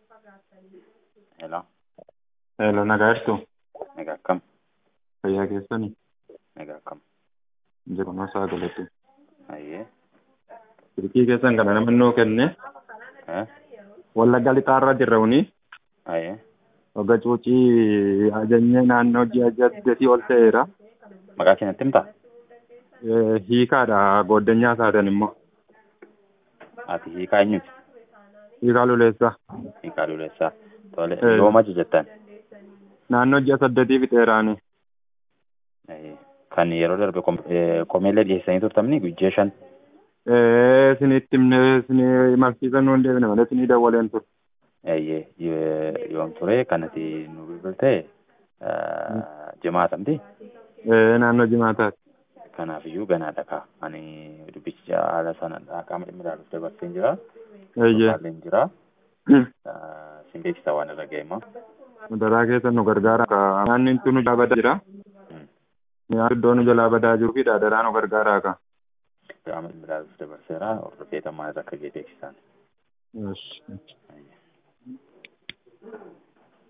Hello, Hello, nagaa jirtu? nagaa akkam? Fayyaa keessanii? Nagaa akkam? Jeqonnaa isaa galatu. Ayyee. Silkii keessan kana namni nuu kenne Eh? wallagga lixaarra jirra uni Ayyee. wagga cuucii ajajnee naannoo ji'a saddeetii ol ta'eera. Maqaa keenyatti himtaa? Eh, Hiikaadha gooddanyaa isaatan immoo. Ati hiikaa eenyuti? Hiikaa luleessaa. Hiikaa Luleessaa. Tole, Eh. yooma jettan? Naannoo ji'a saddeetii fixeeraani. Ayyee. Kan yeroo darbe kom- eh, komeellee dhiyeessanii turtamni guyyaa shan. Eh, isinitti himne isinii imalsiisan nuun deebine malee isinii dawwaleen ture. Ayyee. Ye- Yoom ture kanati nu bilbilte eh, jimaatamti. Eh, naannoo jimaataati. Kanaafiyyuu ganaadha kaa. Ani dubbicha haala sana qaama dhimmi ilaaluuf dabarseen jira. Eeyyee. Haalleen jira. Eh, Sin beeksisa waan irra ga'e immoo. Daraa keessa nu gargaara. Naanni intu nu jalaa badaa jira. Mm. Nyaata iddoo nu jalaa badaa jiruu fi daadaraa nu gargaaraa ka. Qaama dhimmi ilaaluuf dabarseera. Hordofeetan maal irra akka ga'e beeksisaan. Yes. Ayyee.